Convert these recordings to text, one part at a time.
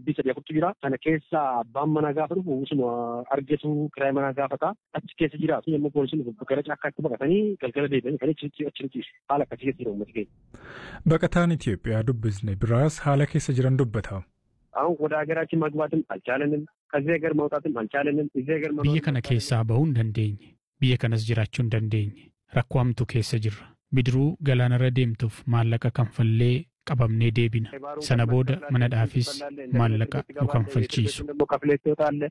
dhibbii sadii afurtu jira. Kana keessa abbaan manaa gaafa dhufu usuma argatu kiraayii manaa gaafata. Achi keessa jiraatu yommuu poolisiin dhufu gara caakkaatti baqatanii galgala deebi'anii kan achi achi ciisu. Haala akkasii keessa jira uummati keenya. Baqataan Itoophiyaa dubbisne biraas haala keessa jiran dubbata. አሁን ወደ ሀገራችን መግባትም አልቻለንም። ከዚህ ሀገር መውጣትም አልቻለንም። እዚህ ሀገር biyya kana keessaa bahuu hin dandeenye biyya kanas jiraachuu hin dandeenye rakkoo hamtuu keessa jirra bidiruu galaanarra deemtuuf maallaqa kanfallee qabamnee deebina sana booda manadhaafis maallaqa nu kanfalchiisu. ከፍሌት ትወጣለህ።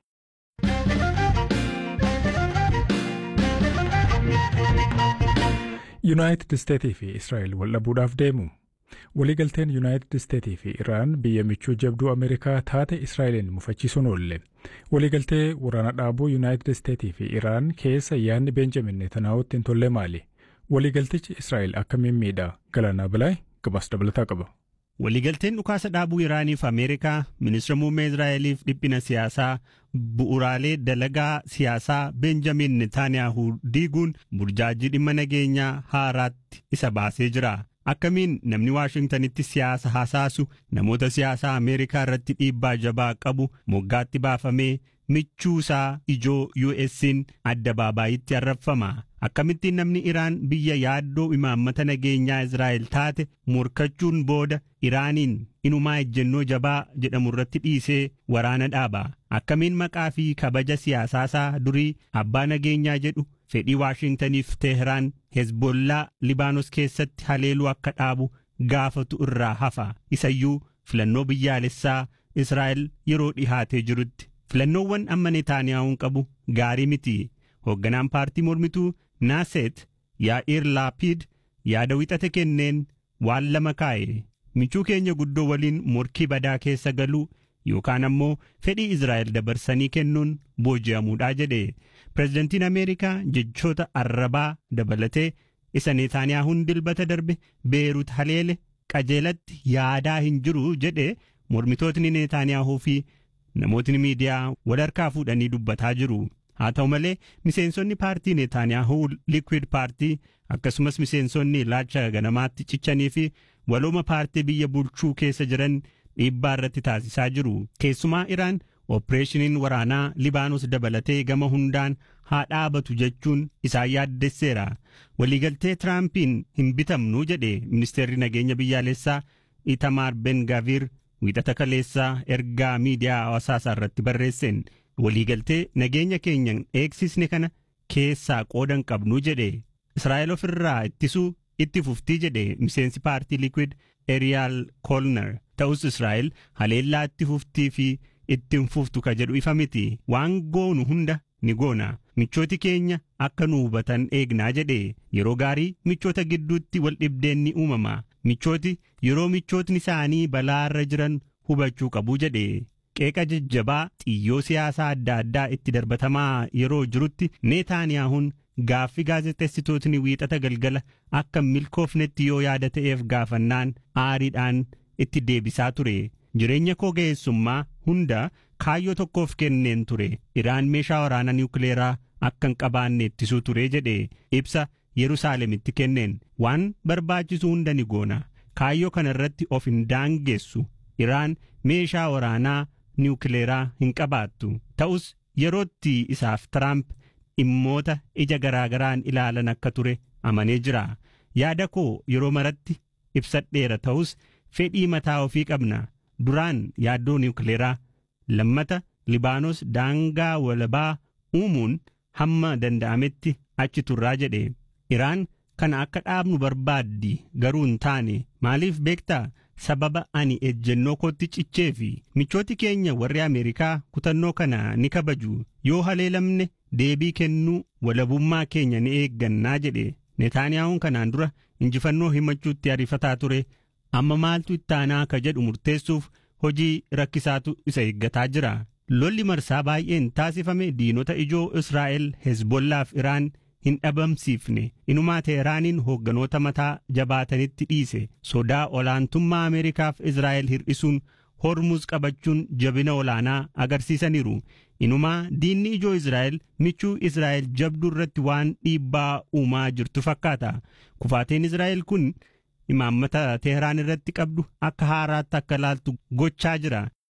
Yuunaayitid Isteetii fi Israa'el wal dhabuudhaaf deemu. Waliigalteen Yuunaayitid Isteetii fi Iraan biyya michuu jabduu Ameerikaa taate Israa'eliin mufachiisuun oolle. Waliigaltee waraana dhaabuu Yuunaayitid Isteetii fi Iraan keessa yaadni Beenjamin Netanyaa'uutti hin tolle maali? Waliigaltichi Israa'el akkamiin miidha? Galaanaa Bilaay gabaas dabalataa qaba. Waliigalteen dhukaasa dhaabuu Iraaniif Ameerikaa ministeera muummee Israa'eliif dhiphina siyaasaa bu'uraalee dalagaa siyaasaa Benjamin Netaaniyaahu diiguun burjaajii dhimma nageenyaa haaraatti isa baasee jira. Akkamiin namni Waashingtanitti siyaasa hasaasu namoota siyaasaa Ameerikaa irratti dhiibbaa jabaa qabu moggaatti baafamee michuusaa ijoo US'n adda baabaayitti arrabfama. Akkamittiin namni Iraan biyya yaaddoo imaammata nageenyaa Israa'el taate morkachuun booda Iraaniin inumaa ejjennoo jabaa jedhamu irratti dhiisee waraana dhaaba. Akkamiin maqaa fi kabaja siyaasaasaa durii abbaa nageenyaa jedhu fedhii Waashingtaniif Teheraan Hezbollaa Libaanos keessatti haleeluu akka dhaabu gaafatu irraa hafa. Isayyuu filannoo biyyaalessaa Israa'el yeroo dhihaatee jirutti. Filannoowwan amma Netaaniyaa'uun qabu gaarii miti. Hoogganaan paartii mormituu Naaset Yaa'iir Laapiid yaada wixate kenneen waan lama kaa'e. Michuu keenya guddoo waliin morkii badaa keessa galuu yookaan ammoo fedhii Israa'el dabarsanii kennuun booji'amuudhaa jedhe. Pireezidantiin Ameerikaa jechoota arrabaa dabalatee isa Neetaaniyaahuun dilbata darbe Beerut haleele qajeelatti yaadaa hin jiru jedhe mormitootni Neetaaniyaahuu fi namootni miidiyaa wal harkaa fuudhanii dubbataa jiru. Haa ta'u malee miseensonni paartii Neetaaniyaahuu Liquid paartii akkasumas miseensonni ilaalcha ganamaatti cichanii fi walooma paartii biyya bulchuu keessa jiran dhiibbaa irratti taasisaa jiru. Keessumaa Iraan Ooppireeshiniin waraanaa Libaanos dabalatee gama hundaan haa dhaabatu jechuun isaan yaaddesseera. Waliigaltee Tiraampiin hin bitamnu jedhe ministeerri nageenya biyyaalessaa Itamaar Ben Gaviir wiixata kaleessaa ergaa miidiyaa hawaasaa irratti barreesseen waliigaltee nageenya keenyan eegsisne kana keessaa qoodan qabnu jedhe Israa'el ofirraa ittisuu itti fuftii jedhe miseensi paartii Liquid Eriyaal Kolner ta'us Israa'el haleellaa itti fuftii fi ittiin fuftu ka jedhu ifa miti waan goonu hunda ni goona michooti keenya akka nu hubatan eegnaa jedhe yeroo gaarii michoota gidduutti wal dhibdeen ni uumama michooti yeroo michootni isaanii balaarra jiran hubachuu qabu jedhe qeeqa jajjabaa xiyyoo siyaasaa adda addaa itti darbatamaa yeroo jirutti neetaaniyaahuun gaaffii gaazexeessitootni wiixata galgala akka milkoofnetti yoo yaada ta'eef gaafannaan aariidhaan itti deebisaa ture jireenya koo ga'eessummaa hunda kaayyoo tokkoof kenneen ture iraan meeshaa waraanaa niwukileeraa akka hin qabaanne ittisuu ture jedhe ibsa yerusaalemitti kenneen waan barbaachisu hunda ni goona kaayyoo kana irratti of hin daangessu iraan meeshaa waraanaa niwukileeraa hin qabaattu ta'us yerootti isaaf tiraamp dhimmoota ija garaagaraan ilaalan akka ture amanee jira yaada koo yeroo maratti ibsadheera ta'us fedhii mataa ofii qabna duraan yaaddoo niwukileeraa lammata libaanos daangaa walabaa uumuun hamma danda'ametti achi turraa jedhe iraan kana akka dhaabnu barbaaddi garuu hin taane maaliif beektaa sababa ani ejjennoo kootti cichee fi michooti keenya warri ameerikaa kutannoo kana ni kabaju yoo haleelamne deebii kennuu walabummaa keenya ni eeggannaa jedhe netaaniyaa'uun kanaan dura injifannoo himachuutti ariifataa ture amma maaltu ittaanaa ka jedhu murteessuuf hojii rakkisaatu isa eeggataa jira lolli marsaa baay'een taasifame diinota ijoo israa'el hezbollaaf iraan hin dhabamsiifne inumaa teeraaniin hoogganoota mataa jabaatanitti dhiise sodaa olaantummaa ameerikaaf israa'el hir'isuun hormuz qabachuun jabina olaanaa agarsiisaniiru inumaa diinni ijoo israa'el michuu israa'el jabduu irratti waan dhiibbaa uumaa jirtu fakkaata kufaateen israa'el kun imaammata teheraan irratti qabdu akka haaraatti akka laaltu gochaa jira